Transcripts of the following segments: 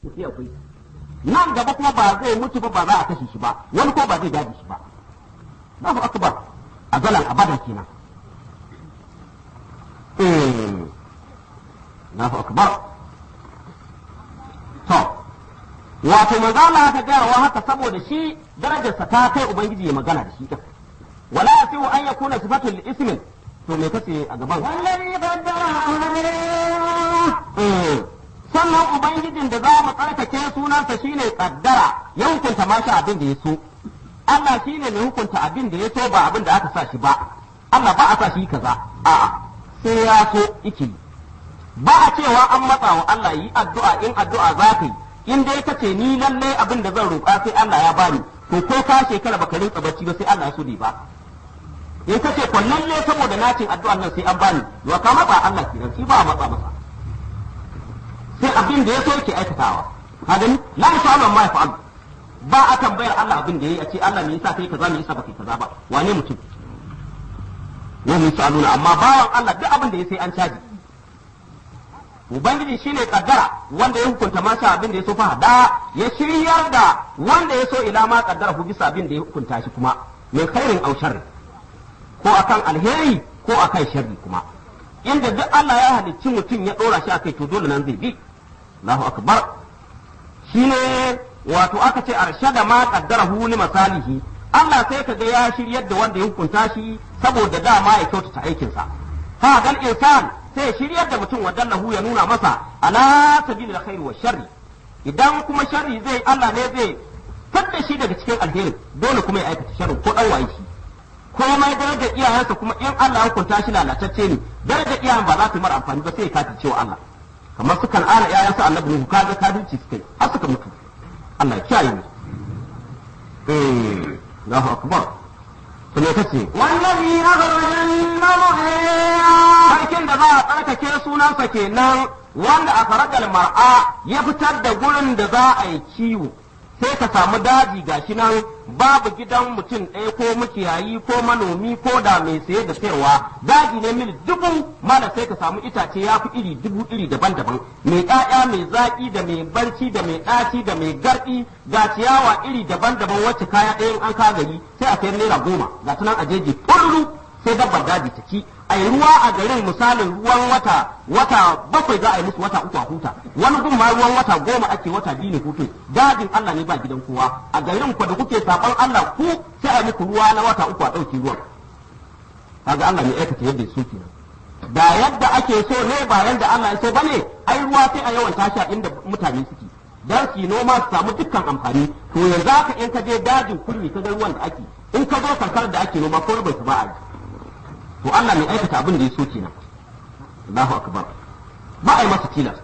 sai akwai nan gaba kuma ba zai mutu ba ba za a kashe shi ba wani ko ba zai gaji shi ba Allahu akbar a zalan abadan kenan eh Allahu akbar to wato manzo Allah ta gaya wa haka saboda shi darajarsa ta kai ubangiji ya magana da shi wala yasihu an yakuna sifatul ismin to me kace a gaban والذي قدر Eh, sannan ubangijin da za mu tsarkake sunansa shine kaddara ya hukunta mashi abin da ya so Allah shine mai hukunta abin da ya so ba abin da aka sa shi ba Allah ba a sa shi kaza a'a sai ya so iki ba a cewa an matsa wa Allah yi addu'a in addu'a za ka yi in dai ka ce ni lalle abin da zan roƙa sai Allah ya bani to ko ka shekara baka rinka bacci ba sai Allah ya so ne ba in ka ce ko lalle saboda nacin addu'an nan sai an bani wa ka matsa Allah kenan shi ba a matsa masa sai abin da ya so yake aikatawa ka gani la yas'alu ma yaf'al ba a tambayar Allah abin da yayi a ce Allah me yasa kai kaza me yasa baka kaza ba wane mutum wa mun sa'aluna amma bawan Allah duk abin da ya sai an caji ubangiji shine kaddara wanda ya hukunta masa abin da ya so fa da ya shiryar da wanda ya so ila ma kaddara hu bisa abin da ya hukunta shi kuma min khairin aw sharri ko akan alheri ko akan sharri kuma inda duk Allah ya halicci mutum ya dora shi akai to dole nan zai bi Allahu akbar shine wato aka ce arshada ma qaddarahu li masalihi Allah sai ka ga ya shiryar da wanda ya hukunta shi saboda dama ya kyautata aikinsa fa gal insan sai ya shiryar da mutum wadallahu ya nuna masa ala sabilil khair wa sharri idan kuma sharri zai Allah ne zai fitta shi daga cikin alheri dole kuma ya aikata sharri ko dan waye shi komai darajar iyayensa kuma in Allah ya hukunta shi lalatacce ne darajar iyayen ba za ta mara amfani ba sai ya kafi cewa Allah kamar su kan ana iyayensa annabi Nuhu kaga kafirci suka yi har suka mutu Allah ya kiyaye mu eh Allahu akbar to me kace والذي أخرج المرعى sarkin da za a tsarkake sunansa kenan wanda a faragal mar'a ya fitar da gurin da za a yi kiwo sai ka samu daji gashi nan babu gidan mutum ɗaya ko makiyayi ko manomi ko da mai saye da sayarwa daji ne mil dubu mana sai ka samu itace ya fi iri dubu iri daban-daban mai ƙaya mai zaƙi da mai barci da mai ɗaci da mai garɗi ga ciyawa iri daban-daban wacce kaya ɗayan an ka gari sai a sayar naira goma ga tunan a jeji furru sai dabbar daji ta ci a yi ruwa a garin misalin ruwan wata wata bakwai za a yi musu wata uku a huta wani gun ma ruwan wata goma ake wata biyu ne hutun dajin Allah ne ba gidan kowa a garin ku da kuke saban Allah ku sai a yi muku ruwa na wata uku a ɗauki ruwan kaga Allah ne aikata yadda su kenan da yadda ake so ne ba yadda Allah ya so bane ai ruwa sai a yawan tashi a inda mutane suke dan su yi noma su samu dukkan amfani to yanzu haka in ka je dajin kurmi ka ga ruwan da ake in ka zo karkarar da ake noma ko bai su ba a yi to Allah mai aikata abin da ya so kenan Allahu akbar ba a yi masa tilas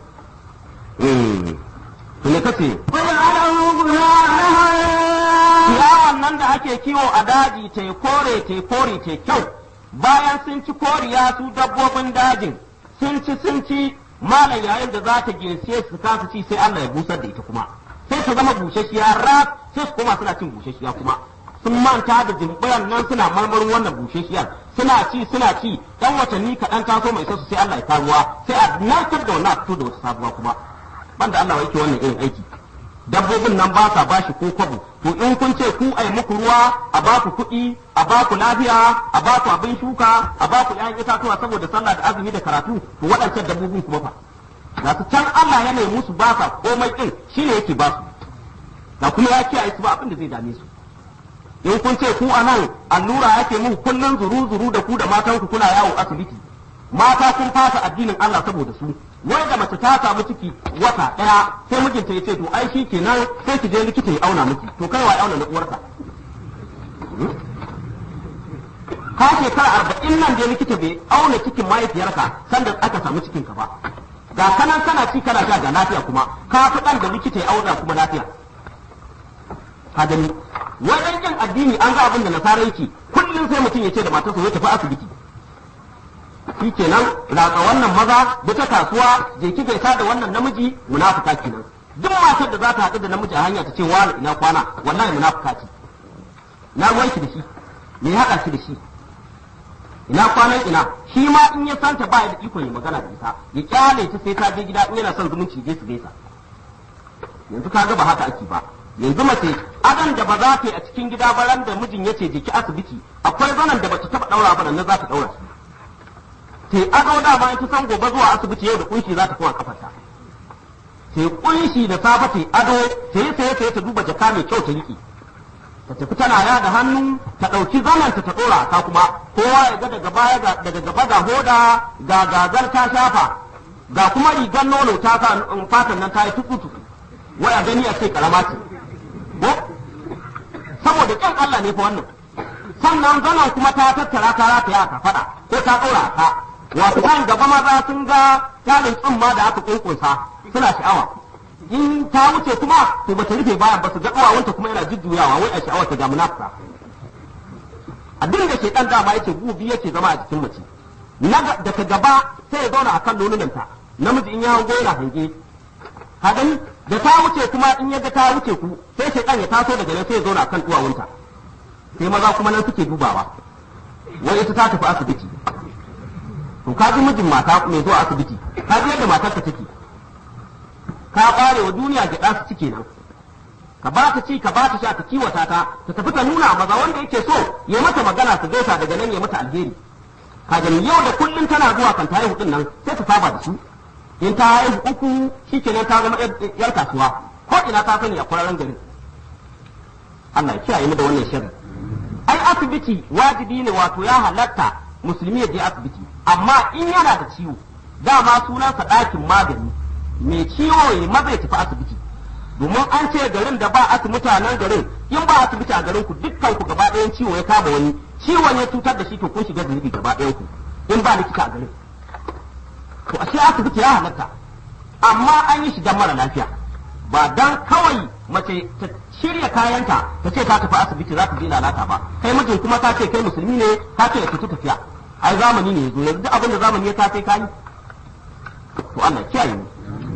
eh to ne kace وجعله غثاء ciyawan nan da ake kiwo a daji ta kore ta kore ta kyau bayan sun ci koriya su dabbobin dajin sun ci sun ci malam yayin da za ta ginse su kasa ci sai Allah ya busar da ita kuma sai ta zama bushashiya ras sai su koma suna cin bushashiya kuma sun manta da jimbiran nan suna marmarin wannan bushashiyar suna ci suna ci dan watanni kaɗan taso mai su sai Allah ya karuwa sai a narkar da wannan a fito da wata sabuwa kuma banda Allah yake wannan irin aiki dabbobin nan ba sa bashi ko kwabo to in kun ce ku ai muku ruwa a ba ku kuɗi a ba ku lafiya a ba ku abin shuka a ba ku ƴaƴan itatuwa saboda sallah da azumi da karatu to waɗancan dabbobin kuma fa ga su can Allah ya nemi musu ba sa komai din shine yake ba su da kuma ya kiyaye su ba abin da zai dame su in kun ce ku anan allura yake muku kullun zuru zuru da ku da matan ku kuna yawo asibiti mata sun fasa addinin Allah saboda su wai da mace ta samu ciki wata daya sai mijinta ya ce to ai shi kenan sai ki je likita ya auna miki to kai wa ya auna na uwarka ka shekara arba'in nan je likita bai auna cikin mahaifiyarka sanda aka samu cikin ka ba ga kanan kana ci kana sha ga lafiya kuma ka fi dan da likita ya auna kuma lafiya ka gani wajen yin addini an ga abin da nasara yake kullum sai mutum ya ce da matarsa zai tafi asibiti shi kenan ratsa wannan maza da ta kasuwa je ki gaisa da wannan namiji munafika kenan duk matar da za ta haɗu da namiji a hanya ta ce wani ina kwana wallahi munafika ce na ruwanki da shi me ya haɗa shi da shi ina kwanan ina shi ma in ya santa ba da ikon yi magana da ita ya kyale ta sai ta je gida in yana son zumunci je su gaisa yanzu ka ga ba haka ake ba yanzu mace adan da ba za ta yi a cikin gida ba ran da mijin yace jiki asibiti akwai zanan da bata taba daura ba nan za ta daura shi sai ado da ma ta san gobe zuwa asibiti yau da kunshi za ta kuma kafarta sai kunshi da safe ta ado sai sai sai ta duba jaka mai kyau ta riki ta tafi tana ya da hannu ta ɗauki zananta ta ɗora ta kuma kowa ya ga daga baya daga gaba ga hoda ga gazar ta shafa ga kuma rigar nono ta sa fatan nan ta yi tukutu wai a gani a ce karama ce ko saboda kyan Allah ne fa wannan sannan zanan kuma ta tattara ta rata ya ka faɗa ko ta ɗora ta wato kan gaba maza sun ga tarin tsumma da aka kunkunsa suna sha'awa in ta wuce kuma to bata rufe baya ba su ga kawawanta kuma yana jujjuyawa wai a sha'awar ta ga munafika abin da shedan dama yace gubi yake zama a jikin mace na daga gaba sai ya zauna akan nonunanta namiji in ya hango yana hange ka gani da ta wuce kuma in ya ga ta wuce ku sai shedan ya taso daga nan sai ya zauna akan duwawunta sai maza kuma nan suke dubawa wai ita ta tafi asibiti to ka ji mijin mata mai zuwa asibiti ka ji yadda matarka take ka bare wa duniya gyaɗa su cike nan ka ba ta ci ka ba ta sha ka kiwata ta ta tafi ta nuna maza wanda yake so ya mata magana su gaisa daga nan ya mata alheri ka gani yau da kullun tana zuwa kan ta haihu din nan sai ta saba da su in ta haihu uku shikenan ta zama yar kasuwa ko ina ta sani a kwararren garin Allah ya kiyaye mu da wannan shirin ai asibiti wajibi ne wato ya halatta musulmi ya je asibiti amma in yana da ciwo dama sunansa ɗakin magani mai ciwo ya maza ya tafi asibiti domin an ce garin da ba asibiti mutanen garin in ba asibiti a garin ku dukkan ku gaba ɗayan ciwo ya kama wani ciwon ya cutar da shi to kun shiga zunubi gaba ɗayan ku in ba likita a garin to ashe asibiti ya halatta amma an yi shigan mara lafiya ba dan kawai mace ta shirya kayanta ta ce ta tafi asibiti za ta je lalata ba kai mijin kuma ta ce kai musulmi ne ta ce ya fita tafiya ai zamani ne yazo yanzu abin da zamani ya ta sai kai to Allah kiyaye mu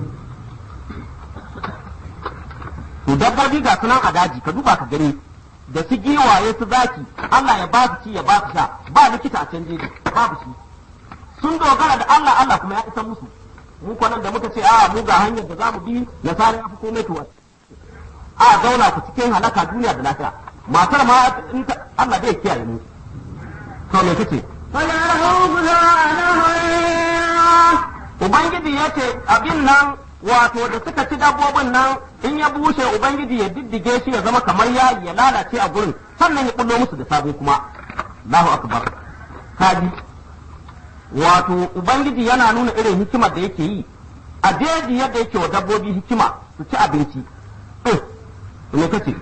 to dabbobi ga sunan a daji ka duba ka gani da su giwaye su zaki Allah ya ba su ci ya ba su sha ba likita a can jeji babu shi sun dogara da Allah Allah kuma ya isa musu mu nan da muka ce a mu ga hanyar da zamu bi nasara ya fi komai to a zauna ku cikin halaka duniya da lafiya matar ma Allah zai kiyaye mu to me kace Ubangiji ya ce abin nan wato da suka ci dabbobin nan in ya bushe Ubangiji ya diddige shi ya zama kamar ya ya lalace a gurin sannan ya bullo musu da sabo kuma Allahu akbar kaji wato Ubangiji yana nuna irin hikimar da yake yi a jeji yadda yake wa dabbobi hikima su ci abinci eh me kace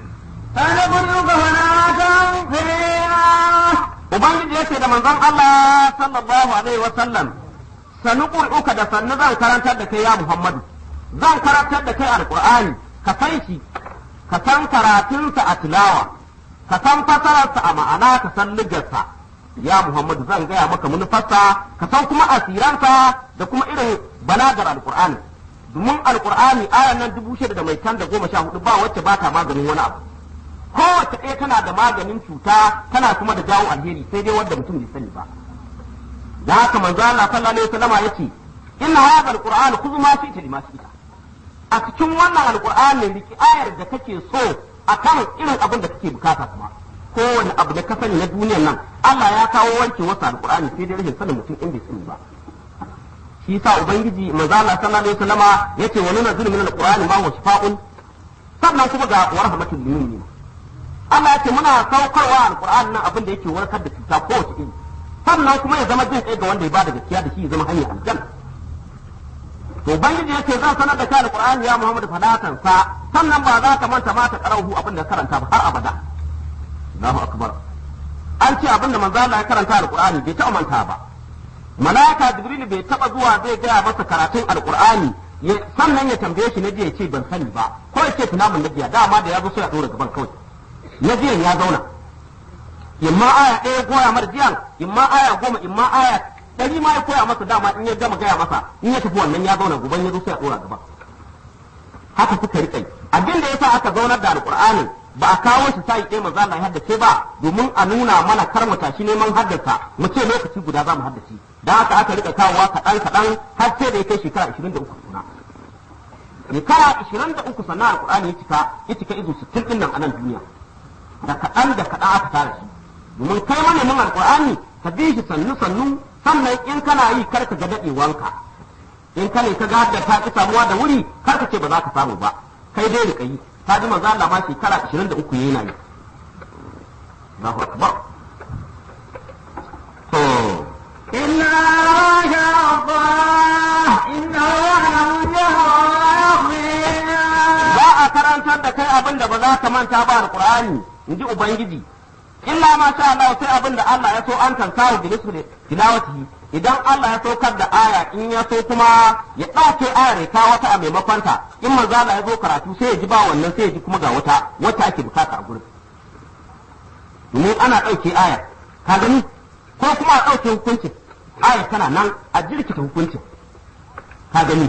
Ubangiji ya ce da manzon Allah sallallahu alaihi wa sallam sanu uka da sannu zan karantar da kai ya Muhammadu zan karantar da kai alqur'ani ka san shi ka san karatunsa a tilawa ka san fasararsa a ma'ana ka san ligarsa ya Muhammadu zan gaya maka manufarsa ka san kuma asiransa da kuma irin balagar alqur'ani domin alqur'ani ayan nan dubu shida da mai tan da goma sha hudu ba wacce ba ta maganin wani abu kowace ɗaya tana da maganin cuta tana kuma da jawo alheri sai dai wanda mutum bai sani ba da haka manzo Allah sallallahu alaihi wasallama yace inna hadha alquran khudh ma fi lima ita a cikin wannan alqur'ani riki ayar da kake so akan irin abin da kake bukata kuma kowane abu da ka sani na duniyar nan Allah ya kawo wanke wasu alqur'ani sai dai rashin sanin mutum in bai sani ba shi yasa ubangiji manzo Allah sallallahu alaihi wasallama yace wa nunzilu min alqur'ani ma huwa shifaa'un sannan kuma ga warhamatul lil mu'minin Allah ce muna saukarwa alqur'ani nan abin da yake warkar da cuta kowace iri sannan kuma ya zama jin kai ga wanda ya bada gaskiya da shi ya zama hanyar aljanna to ubangiji yace zan sanar da kai alqur'ani ya Muhammad fadatan sa sannan ba za ka manta ma ta karahu abin da karanta ba har abada Allahu akbar an ce abin da manzo Allah ya karanta alqur'ani bai taɓa manta ba malaika jibril bai taɓa zuwa zai gaya masa karatun alqur'ani sannan ya tambaye shi na jiya ce ban sani ba ko ya ce tunamin na jiya dama da ya zo sai ya dora gaban kawai na jiyan ya zauna imma aya ɗaya goya mara jiyan imma aya goma imma aya ɗari ma ya koya masa dama in ya gama gaya masa in ya tafi wannan ya zauna guban ya zo sai a ɗora gaba haka suka riƙa abin da yasa aka zaunar da alƙur'anin ba a kawo shi sai ɗaya maza Allah ya haddace ba domin a nuna mana kar mu tashi neman haddasa mu ce lokaci guda za mu haddace dan haka aka rika kawowa kaɗan kaɗan har sai da ya kai shekara 23 suna shekara ishirin da uku sannan alkur'ani ya cika ya cika izu sittin ɗin nan a nan duniya da kaɗan da kaɗan aka tara shi domin kai manemin alkur'ani ka bi shi sannu sannu sannan in kana yi kar ka ga daɗewanka in ka ne ka ga da ta ki samuwa da wuri kar ka ce ba za ka samu ba kai dai rika yi ta ji manzo Allah ma shekara 23 yana yi Allahu akbar to إلا ما شاء الله إنه يعلم الجهر ويخفي za a karantar da kai abin da ba za ka manta ba alqur'ani in ji ubangiji illa ma sha Allah sai abin da Allah ya so an tansahu bi nisbi tilawatihi idan Allah ya saukar da aya in ya so kuma ya ɗauke ayar ya kawo wata a maimakon ta in manzo Allah ya zo karatu sai ya ji ba wannan sai ya ji kuma ga wata wacce ake bukata a gurin domin ana ɗauke aya ka gani ko kuma a ɗauke hukuncin aya tana nan a jirkita hukuncin ka gani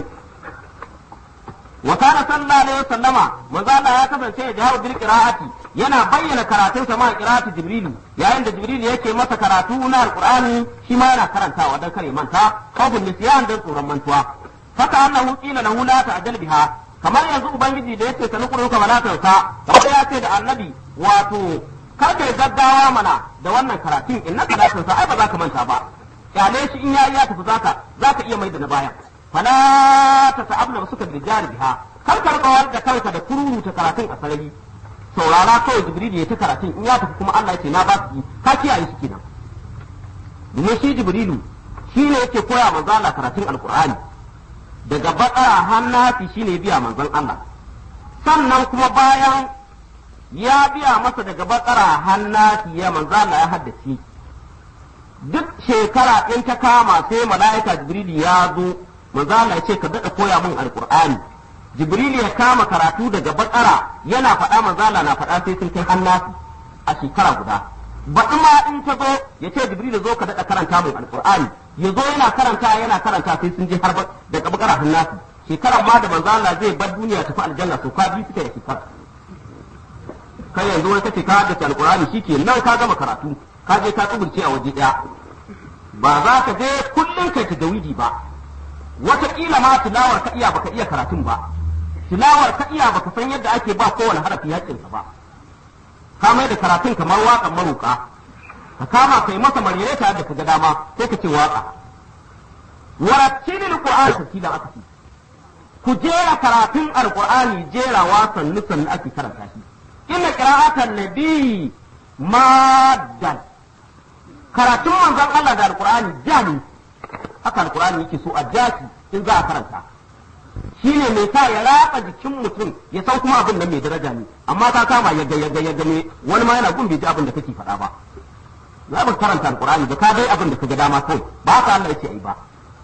wa kana sallallahu alaihi wasallama manzo Allah ya kasance ya jaharu bil qira'ati yana bayyana karatun sa ma qira'ati jibrilu yayin da jibrilu yake masa karatu na alqur'ani shi ma yana karantawa dan kare manta kafin nisyan dan tsoron mantuwa faka annahu qila lahu la ta'jal biha kamar yanzu ubangiji da yace ka nukuru ka bala tansa wanda ya ce da annabi wato kar kai gaggawa mana da wannan karatun innaka la tansa ai ba za ka manta ba kyale shi in yayi ya tafi zaka zaka iya mai da na baya fala ta sa'abna ba suka bijari biha kar ka rika da kanka da kururu ta karatun a sarari saurara kawai jibril ya ta karatun in ya tafi kuma Allah ya ce na ba su ka kiyaye shi kenan domin shi jibrilu shi ne yake koya manzo Allah karatun alqur'ani daga bakara hannafi shi ne biya manzon Allah sannan kuma bayan ya biya masa daga bakara hannafi ya manzo Allah ya haddace duk shekara in ta kama sai mala'ika jibril ya zo manzo Allah ya ce ka daɗa koya min alqur'ani jibril ya kama karatu daga bakara yana faɗa manzo Allah na faɗa sai sun kai hannasi a shekara guda baɗi ma in ta zo ya ce jibril zo ka daɗa karanta min alqur'ani ya zo yana karanta yana karanta sai sun je har daga bakara hannasi shekaran ma da manzo Allah zai bar duniya tafi aljanna to ka bi suka yi shekara kai yanzu wai kace ka haddace alqur'ani shike nan ka gama karatu ka je ka tsubulce a waje ɗaya ba za ka je kullum kai ta dawidi ba wataƙila ma tilawar ka iya baka iya karatun ba tilawar ka iya baka san yadda ake ba kowane harafi haƙƙinsa ba ka mai da karatun kamar waƙan maruƙa ka kama kai masa marire ta da ka ga dama sai ka ce waƙa warattilil qur'an tartila aka ce ku jera karatun alqur'ani jerawa sannu sannu ake karanta shi inna qira'atan nabi maddan karatun manzon Allah da alqur'ani jani haka alkur'ani yake so a jaki in za a karanta shi ne mai sa ya ratsa jikin mutum ya san kuma abin nan mai daraja ne amma ka kama ya ga ya ga ya ga ne wani ma yana gun bai ji abin da kake faɗa ba za ba karanta alkur'ani ba ka dai abin da ka ga dama kawai ba ka Allah yace ai ba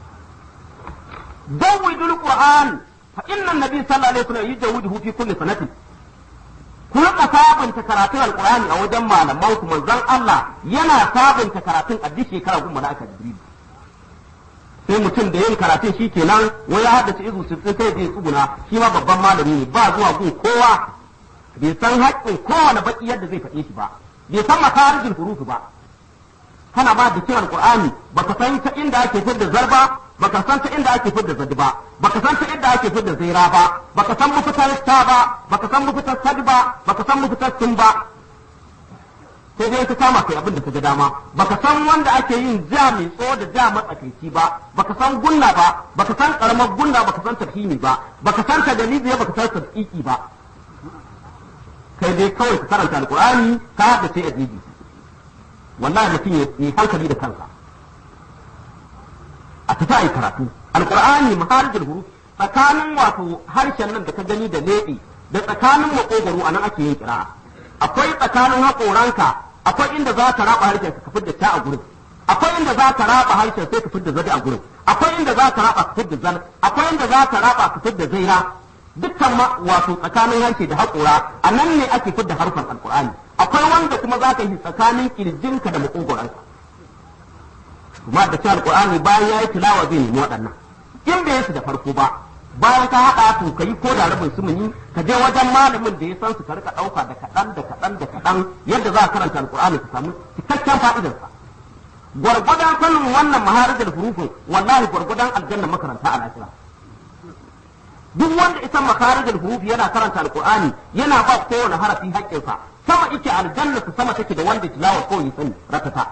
dawidul qur'an fa inna nabi sallallahu alaihi wasallam yujawwiduhu fi kulli sanatin ku rika sabunta karatun alkur'ani a wajen malaman ku manzon Allah yana sabunta karatun a duk shekara gun mala'ika jibril sai mutum da yin karatun shi kenan wai ya haddace izu sittin sai zai tsuguna shi ma babban malami ne ba zuwa gun kowa bai san haƙƙin kowane baki yadda zai faɗe shi ba bai san makarijin hurufu ba kana ba da kiran qur'ani baka san ta inda ake fidda zarba baka san ta inda ake fidda zadi ba baka san ta inda ake fidda zaira ba baka san mafitar ta ba baka san mafitar sadi ba baka san mafitar sun ba sai dai ka kama kai abin da ka ga dama baka san wanda ake yin ja mai tsawo da ja matsakaici ba baka san gunna ba baka san karamar gunna baka san tafhimi ba baka san tadalizi baka san tadqiqi ba kai dai kawai ka karanta alqur'ani ka da sai ajibi wallahi mutum ya yi hankali da kansa a tafi a yi karatu alqur'ani maharijul huruf tsakanin wato harshen nan da ka gani da leɓe da tsakanin makogoro anan ake yin kira'a akwai tsakanin haƙoranka akwai inda za ka raba harshen ka fitar da ta a gurin akwai inda za ka raba harshen sai ka fitar da zadi a gurin akwai inda za ka raba ka fitar da zal akwai inda za ka raba ka fitar da zaira dukkan ma wato tsakanin harshe da haƙora a nan ne ake fitar da harfan alƙur'ani akwai wanda kuma za ka yi tsakanin kirjinka da maƙogoranka kuma da cewa alƙur'ani bayan ya yi tilawa zai nemi waɗannan in bai su da farko ba bayan ka haɗa to ka yi ko da rabin sumuni ka je wajen malamin da ya san su ka rika ɗauka da kaɗan da kaɗan da kaɗan yadda za a karanta alƙur'ani ka samu cikakken fa'idarsa gwargwadon sanin wannan maharajar hurufin wallahi gwargwadon aljanna makaranta a lafiya duk wanda isan makarijul huruf yana karanta alqur'ani yana ba kowane harafi haƙƙinsa sama yake aljanna su sama take da wanda tilawa ko yi sani ratata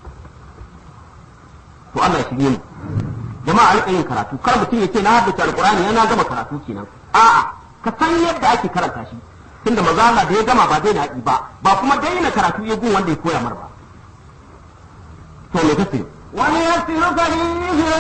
to Allah ya shirye mu jama'a alƙa yin karatu kar mutum ya ce na haddace alqur'ani yana gama karatu kenan a'a ka san yadda ake karanta shi tunda maza Allah da ya gama ba daina yi ba ba kuma daina karatu ya gun wanda ya koya mar ba to me kace وليسرك لليسرى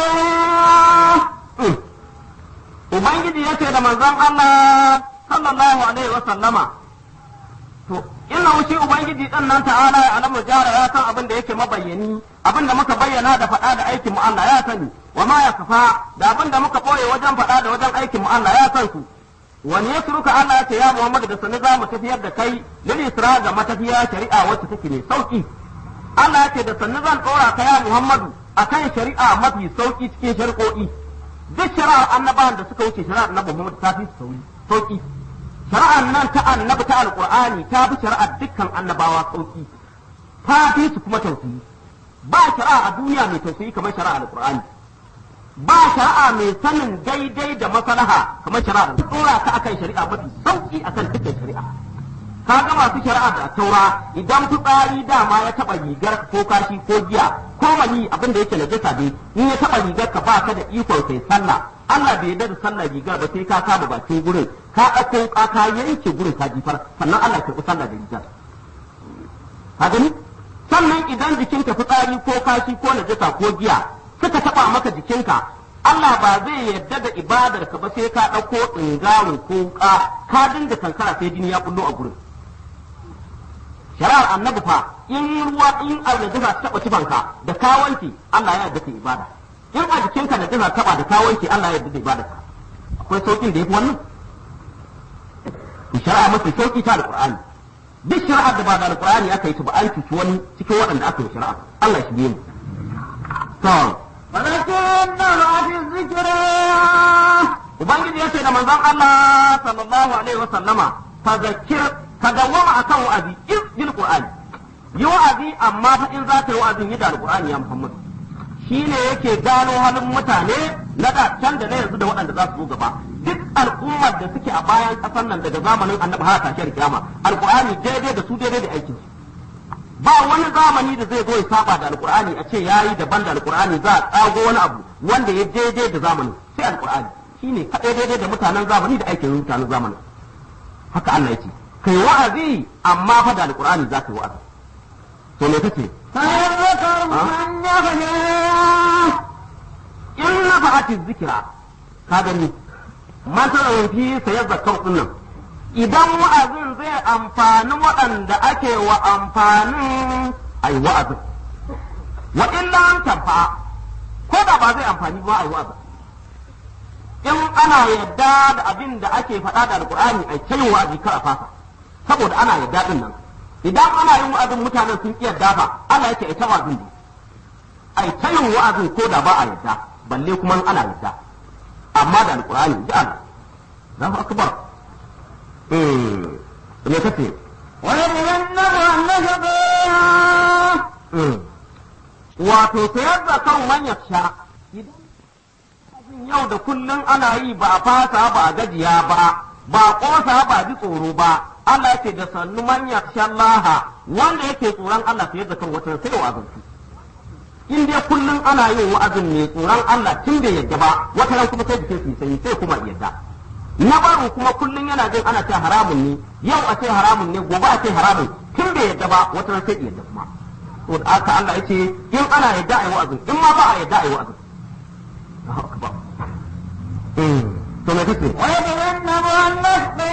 Ubangiji ya ce da manzon Allah sallallahu alaihi wa sallama to inna shi Ubangiji din nan ta'ala ya alamu jara ya san abin da yake mabayyani abin da muka bayyana da faɗa da aikin mu Allah ya sani wa ma ya kafa da abin da muka boye wajen faɗa da wajen aikin mu Allah ya san su wani ya suruka Allah ya ce ya Muhammadu da sani za mu tafiyar da kai lil isra ga matafiya shari'a wacce take mai sauki Allah ya ce da sannu zan ɗora ka ya Muhammadu akan shari'a mafi sauki cikin shari'o'i duk shari'ar annabawan da suka wuce shari'ar annabi Muhammad ta fi sauri sauki shari'ar nan ta annabi ta alqur'ani ta fi shari'ar dukkan annabawa sauki ta fi su kuma tausayi ba shari'a a duniya mai tausayi kamar shari'ar alqur'ani ba shari'a mai sanin daidai da maslaha kamar shari'ar tsora ka akan shari'a mafi sauki akan dukkan shari'a ka ga masu shari'a da taura idan fitsari dama ya taba rigar ko kashi ko giya ko mani abin da yake na jasa dai in ya taba rigar ka ba ka da ikon kai sallah Allah bai yarda da sallah rigar ba sai ka kama bakin gurin ka ɗauko ka ka yanke gurin ka jifar sannan Allah ya karɓi sallah da rigar ka gani sannan idan jikinka fitsari ko kashi ko najasa ko giya suka taba maka jikinka Allah ba zai yarda da ibadar ka ba sai ka ɗauko tsingarin ko ka ka dinga kankara sai jini ya bullo a gurin shari'ar annabi fa in ruwa in najasa ta taba cifanka da ka wanke Allah ya yarda ka ibada in a jikinka najasa taba da ka wanke Allah ya yarda da ibada ka akwai saukin da yafi wannan shari'a mafi sauki ta alqur'ani duk shari'ar da ba da alqur'ani aka yi ta ba an cuci wani cikin waɗanda aka yi shari'a Allah shi mu to ولكن بعد الذكر ubangiji ya ce da manzon Allah sallallahu alaihi wa sallama fazakir ka dawwama akan wa'azi iz bil qur'ani yi wa'azi amma fa in za ka yi wa'azin yi da alqur'ani ya Muhammad shine yake gano halin mutane na da can da na yanzu da waɗanda za su zo gaba duk al'ummar da suke a bayan ƙasar nan daga zamanin annabi har tashiyar kiyama alqur'ani daidai da su daidai da aikin su ba wani zamani da zai zo ya saba da alqur'ani a ce yayi daban da alqur'ani za a tsago wani abu wanda ya daidai da zamanin sai alqur'ani shine kaɗai daidai da mutanen zamani da aikin mutanen zamanin haka Allah yake kai wa'azi amma fa da alqur'ani za ka yi wa'azi to me kace فيذكر من يخشى in nafa'ati zikira ka gani masalan fi sayar zakar nan idan wa'azin zai amfani waɗanda ake wa amfanin ai wa'azin wa illa an tanfa ko da ba zai amfani ba ai wa'azin in ana yadda da abin da ake faɗa da alkur'ani ai ta yin wa'azi kar a fasa saboda ana yadda din nan idan ana yin wa'azin mutanen sun ƙi yadda fa Allah yake ai ta wa'azin ne ai ta yin wa'azin ko da ba a yadda balle kuma in ana yadda amma da alkur'ani ji Allah Allahu akbar eh me kace ويتجنبها النشقى wato sayar da kan manyan sha idan yau da kullum ana yi ba a fasa ba a gajiya ba ba kosa ba ji tsoro ba Allah ce da sannu manyan shallaha wanda yake tsoron Allah sayar da kan wata sai wa azantu in dai kullum ana yin wa'azin mai tsoron Allah tun da yadda ba wata ran kuma sai jikin su sanyi sai kuma yadda na barin kuma kullum yana jin ana ce haramun ne yau a ce haramun ne gobe a ce haramun tun da yadda ba wata ran sai yadda kuma to da aka Allah yace in ana yadda ayi wa'azin in ma ba a yadda ayi wa'azin Allahu akbar eh to me kace ويتجنبها النشقى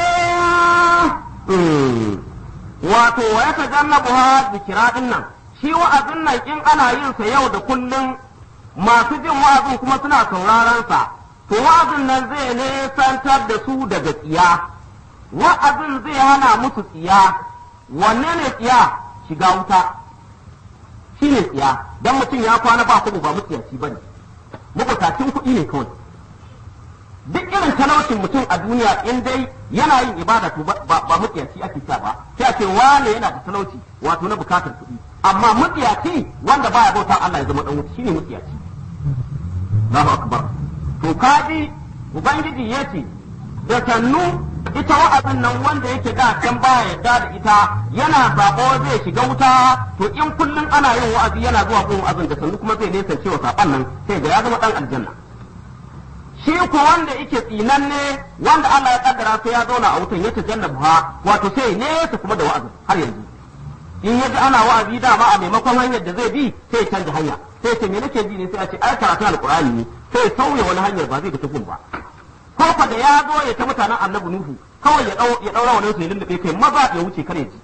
eh wato wa ya tajannabuha zikira din nan shi wa'azin nan in ana yin sa yau da kullum masu jin wa'azin kuma suna sauraron sa to wa'azin nan zai nesantar da su daga tsiya wa'azin zai hana musu tsiya wanne ne tsiya shiga wuta shi ne tsiya dan mutum ya kwana ba kuɗi ba mutiyaci ba ne mabukacin kuɗi ne kawai duk irin talaucin mutum a duniya in dai yana yin ibada to ba ba mutiyaci ake cewa ba sai a ce wane yana da talauci wato na bukatar kuɗi amma mutiyaci wanda baya bauta Allah ya zama dan wuta shine mutiyaci Allahu akbar to kaji ubangiji yace da sannu ita wa'azin nan wanda yake da can baya yadda da ita yana sako zai shiga wuta to in kullum ana yin wa'azi yana zuwa gun wa'azin da sannu kuma zai nesa cewa saban nan sai ga ya zama dan aljanna shi ko wanda yake tsinanne wanda Allah ya kaddara sai ya zauna a wutan ya tajanna buha wato sai nesa kuma da wa'azin har yanzu in ya ji ana wa'azi dama a maimakon hanyar da zai bi sai ya canza hanya sai ce me nake ji ne sai a ce ai karatu alqur'ani ne sai ya sauya wani hanyar ba zai bi ta gun ba ko fa da ya zo ya ta mutanen annabi nuhu kawai ya dau ya daura wannan su ya lullube kai maza ya wuce kare ji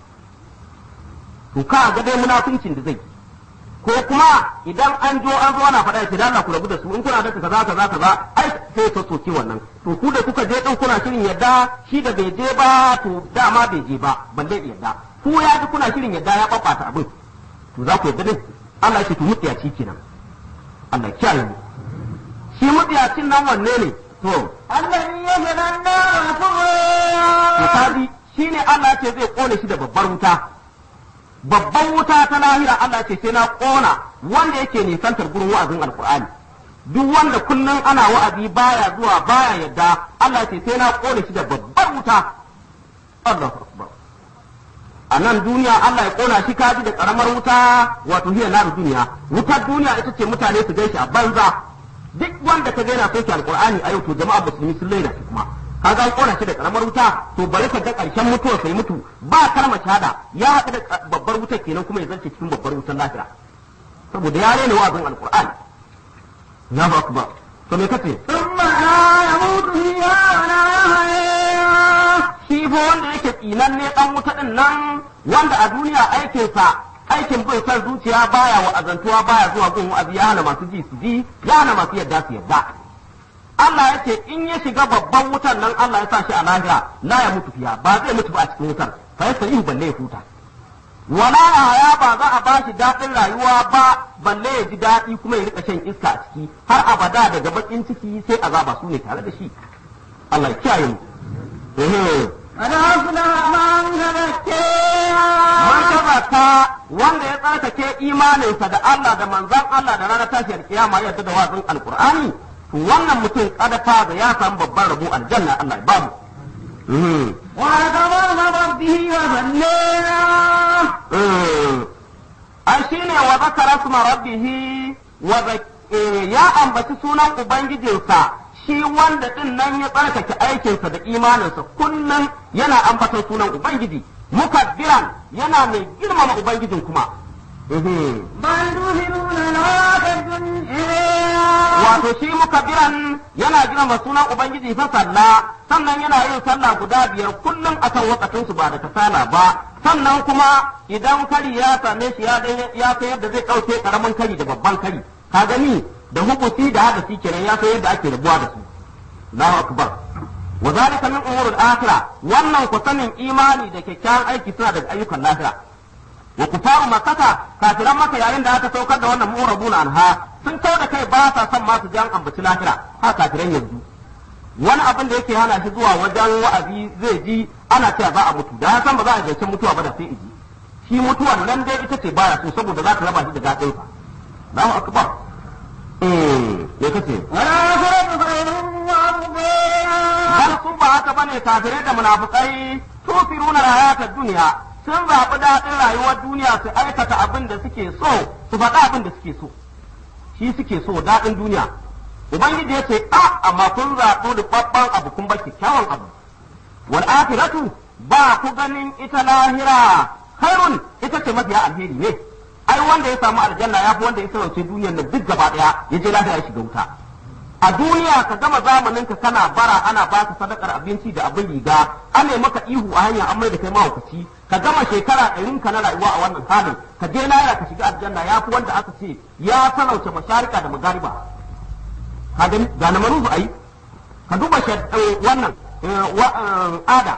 to ka ga dai munafincin da zai ko kuma idan an jo an zo ana faɗa ya ce da Allah ku rabu da su in kuna da kaza kaza kaza ai sai ta soke wannan to ku da kuka je din kuna shirin yadda shi da bai je ba to dama bai je ba balle yadda ku ya ji kuna shirin yadda ya babbata abin to za ku yadda din Allah ya ce to mutiyaci kenan Allah ya kiyaye mu shi mutiyacin nan wanne ne to الذي يصلى النار to كبرى kaji shine Allah ce zai kone shi da babbar wuta babban wuta ta lahira Allah ce sai na kona wanda yake nisantar gurin wa'azin alkur'ani duk wanda kullum ana wa'azi baya zuwa baya yadda Allah ce sai na kone shi da babbar wuta Allahu akbar a nan duniya Allah ya kona shi kaji da karamar wuta wato hiya nar duniya wutar duniya ita ce mutane su gaishe a banza duk wanda ka gaina soke alqur'ani a yau to jama'a musulmi sun laina shi kuma ka ga an kona shi da karamar wuta to bari ka ga karshen mutuwa sai mutu ba kalmar shahada ya haɗu da babbar wutar kenan kuma ya zance cikin babbar wutar lahira saboda ya rena wa'azin alqur'ani na ba ba to me kace ثم لا يموت فيها ولا يحيا shi fa wanda yake tsinan ne dan wuta din nan wanda a duniya aikinsa aikin bin san zuciya baya wa azantuwa baya zuwa gun wa'azi ya hana masu ji su ji ya hana masu yadda su yadda Allah ya ce in ya shiga babban wutan nan Allah ya sa shi a lahira la ya mutu fiya ba zai mutu ba a cikin wutar fa yasa ihu balle ya huta wala ya ba za a ba shi daɗin rayuwa ba balle ya ji daɗi kuma ya rika shan iska a ciki har abada daga bakin ciki sai azaba su ne tare da shi Allah ya kiyaye mu Ehe. قد أفلح من تزكيها man tazaka wanda ya tsarkake imaninsa da Allah da manzan Allah da ranar tashiyar kiyama ya yarda da wazin alqur'ani to wannan mutum kada fa da ya samu babban rabo aljanna Allah ya bamu وذكر ربه وصلينا an shine wa zakara suma rabbihi wa zak- eh, ya ambaci sunan ubangijinsa shi wanda din nan ya tsarkake aikinsa da imaninsa kullum yana ambaton sunan ubangiji mukaddiran yana mai girmama ubangijin kuma Mhm. بل تؤثرون الحياة الدنيا wato shi mukabbiran yana girma sunan ubangiji fa sallah sannan yana yin sallah guda biyar kullum akan wakatun su ba da kasala ba sannan kuma idan kari ya same shi ya dai- ya san yadda zai dauke karamin kari da babban kari ka gani da hubusi da hadasi kenan ya san yadda ake rabuwa da su Allahu akbar wa zalika min umuril akhirah wannan ku sanin imani da kyakkyawan aiki suna daga ayyukan lahira wa kufaru makata kafiran maka yayin da aka saukar da wannan mu'rabuna anha sun kau da kai ba sa son masu jan ambaci lahira ha kafiran yanzu wani abin da yake hana shi zuwa wajen wa'azi zai ji ana cewa za a mutu da ya san ba za a zancen mutuwa ba da sai iji shi mutuwan nan dai ita ce baya so saboda za ta raba shi da daɗin sa Allahu akbar eh me kace والآخرة خير وأبقى har su ba haka bane kafirai da munafukai tufiruna hayatar duniya sun zaɓi daɗin rayuwar duniya su aikata abin da suke so su faɗa abin da suke so shi suke so daɗin duniya ubangiji ya ce a amma kun zaɓi rubabban abu kun bar kyakkyawan abu wal akhiratu ba ku ganin ita lahira khairun ita ce mafiya alheri ne ai wanda ya samu aljanna ya fi wanda ya sarauce duniyar nan duk gaba ɗaya ya je lahira ya shiga wuta a duniya ka gama zamanin ka kana bara ana baka sadakar abinci da abin riga an ne maka ihu a hanya an mai da kai mahaukaci ka gama shekara ɗarin ka na rayuwa a wannan halin ka je lahira ka shiga aljanna ya fi wanda aka ce ya sarauce masharika da magariba ka gani ga na maruzu ayi ka duba shad- eh, wannan eh, wa- eh, ada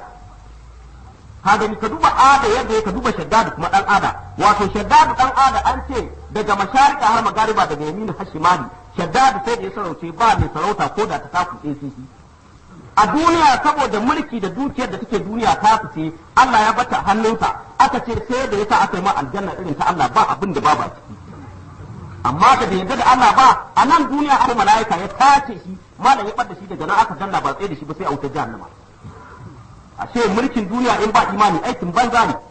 ka gani ka duba ada yadda ya ka duba shaddadu kuma dan ada wato shaddadu dan ada an ce daga masharika har magariba daga yamini har shimali shaddadu sai da ya sarauce ba mai sarauta ko da ta taku ACC a duniya saboda mulki da dukiyar da take duniya ta fice Allah ya bata hannunsa aka ce sai da yasa aka yi ma aljanna irin ta Allah ba abin da babu a ciki amma da bai yarda da Allah ba a nan duniya har mala'ika ya tace shi malam ya bar da shi daga nan aka danna ba tsaye da shi ba sai a wutar jahannama ashe mulkin duniya in ba imani aikin banza ne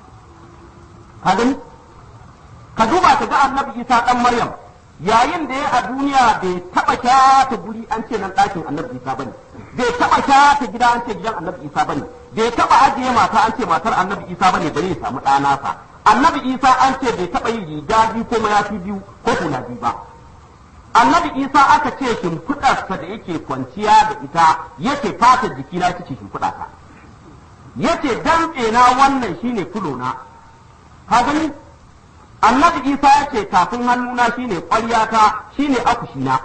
ka gani ka duba ka ga annabi isa dan maryam yayin da ya a duniya bai taba kyata guri an ce nan ɗakin annabi isa bane bai taba kyata gida an ce gidan annabi isa bane bai taba ajiye mata an ce matar annabi isa bane bari ya samu ɗana sa annabi isa an ce bai taba yin riga biyu ko mayafi biyu ko hula biyu ba annabi isa aka ce shimfiɗarsa da yake kwanciya da ita yake fata jikina ita ce shimfiɗata yace dantse na wannan shine kulona ka gani annabi isa ya ce tafin hannuna shine ƙwaryata shine akushina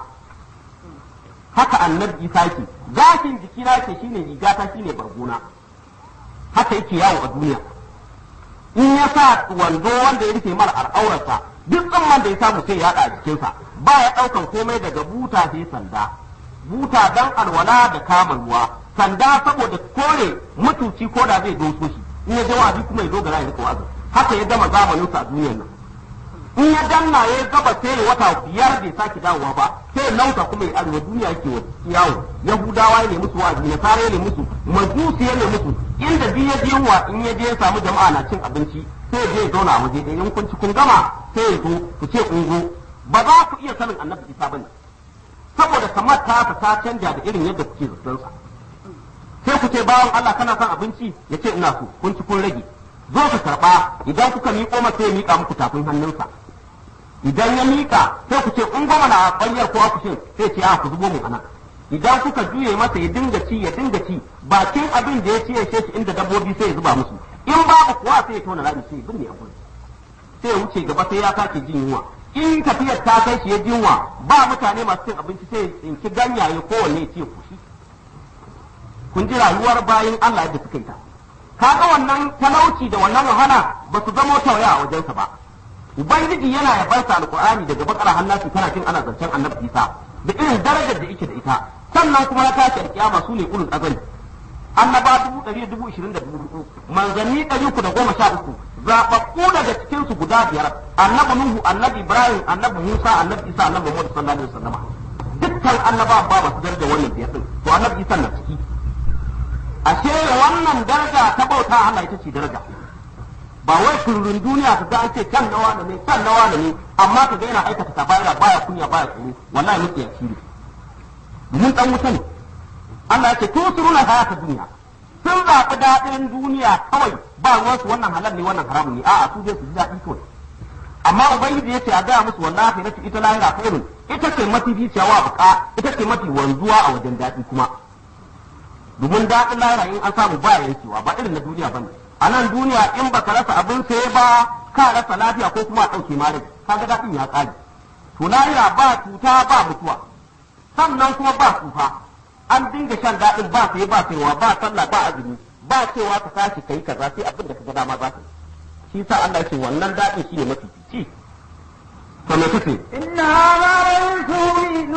haka annabi isa yake gashin jikina yake shine rigata shine bargona haka yake yawo a duniya in ya sa wando wanda ya rufe mara al'aurarsa duk tsamman da ya samu sai ya haɗa a jikinsa ba ya ɗaukan komai daga buta sai sanda buta dan alwala da kama ruwa sanda saboda kore mutuci ko da zai doso shi in ya je wa'azi kuma ya dogara ya rika wa'azi haka ya gama zamaninsa a duniyar nan in ya danna ya gaba sai wata biyar bai sake dawowa ba sai nauta kuma ya arewa duniya yake yawo yahudawa ne musu wa'azi nasara ne musu majusi ne musu inda biyu ya je wa in ya je ya samu jama'a na cin abinci sai ya je ya zauna a waje ɗaya in kun ci kun gama sai ya zo ku ce ungo ba za ku iya sanin annabi isa bane saboda kamar ta ta canja da irin yadda kuke zaton sa sai ku ce bawan Allah kana son abinci ya ce ina so kun ci kun rage zo ka karba idan kuka miƙo masa ya miƙa muku tafin hannunsa idan ya miƙa sai ku ce in goma na ƙwanyar ko akushin sai ce a ku zubo mu anan idan kuka juye masa ya dinga ci ya dinga ci bakin abin da ya ci ya shi inda dabbobi sai ya zuba musu in babu kuwa sai ya tona rami sai ya binne a gurin sai ya wuce gaba sai ya sake jin yunwa in tafiyar ta kai shi ya jinwa ba mutane masu cin abinci sai ya tsinki ganyaye kowanne ya ce kushi kun ji rayuwar bayan Allah da suka yi ta kaga wannan talauci da wannan wahala ba su zama tauya a wajensa ba ubangiji yana yabarsa alqur'ani daga bakara hannasi kana jin ana zancen annabi isa da irin darajar da yake da ita sannan kuma na tashi alkiyama su ne ulul azali annaba dubu ɗari da dubu ishirin da dubu hudu manzanni ɗari uku da goma sha uku zaɓaɓɓu daga cikinsu guda biyar annabi nuhu annabi ibrahim annabi musa annabi isa annabi muhammad sallallahu alaihi wasallam dukkan annaba ba ba su daraja wannan biyar din to annabi isa na ciki ashe wannan daraja ta bauta Allah ita ce daraja ba wai kullun duniya ka ga an ce kan nawa ne kan nawa ne amma ka ga yana aikata tabayira baya kunya baya tsoro wallahi muke ya shiri mun dan wuta ne Allah ya ce to suruna hayata duniya sun zaɓi daɗin duniya kawai ba ruwan su wannan halal ne wannan haramun ne a'a su je su ji daɗi kawai amma ubangiji ya ce a gaya musu wallahi na ita lahira khairun ita ce mafi ficiyawa buka ita ce mafi wanzuwa a wajen daɗi kuma domin daɗin lahira in an samu ba yankewa ba irin na duniya bane a nan duniya in baka rasa abin saye ba ka rasa lafiya ko kuma a ɗauke ma rai kaga daɗin ya ƙare to lahira ba cuta ba mutuwa sannan kuma ba tsufa an dinga shan daɗin ba saye ba sayewa ba sallah ba azumi ba cewa ka tashi kai kaza sai abin da ka ga dama za ka yi shi sa Allah ya ce wannan daɗin shi ne mafi fici to me kace إن هذا لرسول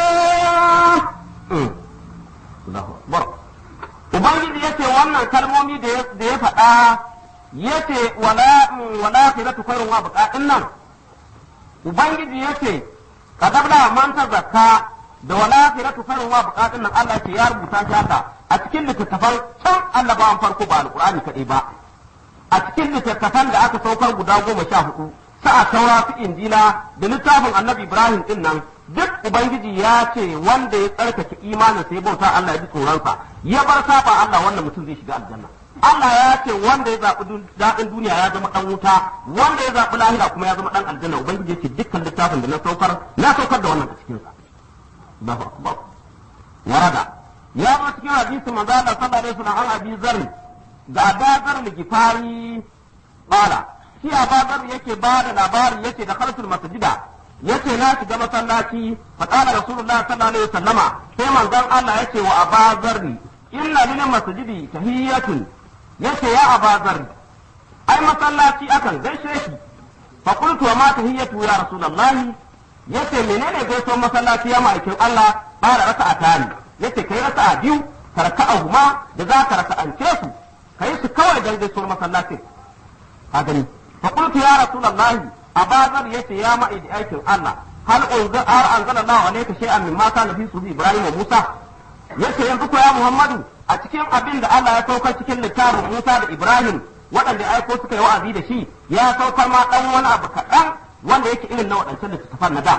نولا Allahu Akbar. Ubangiji yace wannan kalmomi da ya- da ya faɗa yace wala wala khiratu khairun wa baqa'in nan Ubangiji yace kadabla man zakka da wala khiratu khairun wa baqa'in nan Allah yace ya rubuta shi haka a cikin littattafan can annabawan farko ba alqur'ani kadai ba a cikin littattafan da aka saukar guda goma sha hudu sa'a taura su injila da littafin annabi ibrahim din nan duk ubangiji ya ce wanda ya tsarkake imanin sai bauta Allah ya ji tsoronsa ya bar saba Allah wannan mutum zai shiga aljanna Allah ya ce wanda ya zaɓi dun- daɗin duniya ya zama ɗan wuta wanda ya zaɓi lahira kuma ya zama ɗan aljanna ubangiji ya ce dukkan littafin da na saukar na saukar da wannan a cikinsa Allahu akbar warada ya zo cikin hadisi manzo Allah sallallahu alaihi wasallam an abi zarri ga abazar gifari bala shi abazar yake ba da labari yake da khalsul masjida yace na shiga masallaci fa qala rasulullahi sallallahu alaihi wasallama sai manzon Allah yace wa abazar inna lil masjidi tahiyatun yace ya abazar ai masallaci akan gaishe shi fa qultu wa ma tahiyatu ya rasulullahi yace menene gaisuwar masallaci ya ma'aikin Allah fara raka'a tani yace kai raka'a biyu ka raka'a huma da za ka raka'ance su kai su kawai dan gaisuwar masallacin ka gani fa qultu ya rasulullahi abazar yace ya ma'aidi aikin Allah hal unzir ar anzala Allah alayka shay'an mimma kana fi sufi Ibrahim wa Musa yace yanzu ko ya Muhammadu a cikin abin da Allah ya saukar cikin littafin Musa da Ibrahim waɗanda aiko suka yi wa'azi da shi ya saukar ma dan wani abu kaɗan wanda yake irin na waɗancan littattafan na da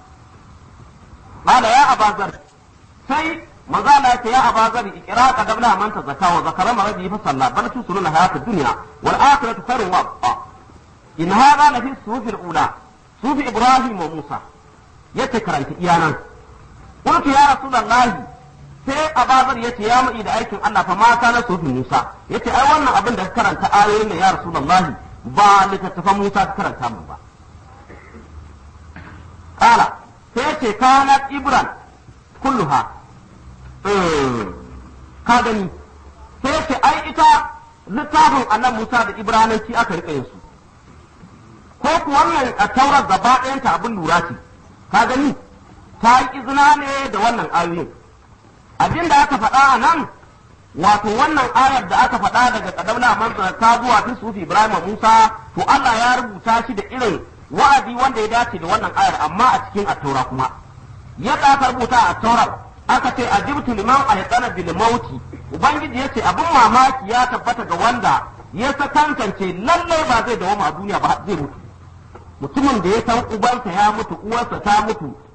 qala ya abazar sai maza Allah ya abazar ikra qadamna man tazakka wa zakara ma rabbi fa salla bal tusuruna hayatad dunya wal akhiratu khairun wa abqa in hada la fi sufi ula sufi ibrahim wa musa yace karanta iyanan qultu ya rasulullahi sai abazar yace ya mai da aikin Allah fa ma kana sufi musa yace ai wannan abin da ka karanta ayoyin ne ya rasulullahi ba littattafan musa ka karanta mun ba kala sai yace kanat ibran kulluha ka gani sai yace ai ita littafin annabi musa da ibrananci aka rika yin su ko ku wannan a taurar gaba ɗayanta abin lura ce ka gani ta yi izina ne da wannan ayoyin abin da aka faɗa a nan wato wannan ayar da aka faɗa daga kadamna manzara ta zuwa fi sufi ibrahim musa to allah ya rubuta shi da irin wa'azi wanda ya dace da wannan ayar amma a cikin attaura kuma yadda aka rubuta a attaurar aka ce ajibtu liman ahqana bil mauti ubangiji yace abin mamaki ya tabbata ga wanda ya sakankance lallai ba zai dawo a duniya ba zai mutu mutumin da ya san ubansa ya mutu uwarsa ta mutu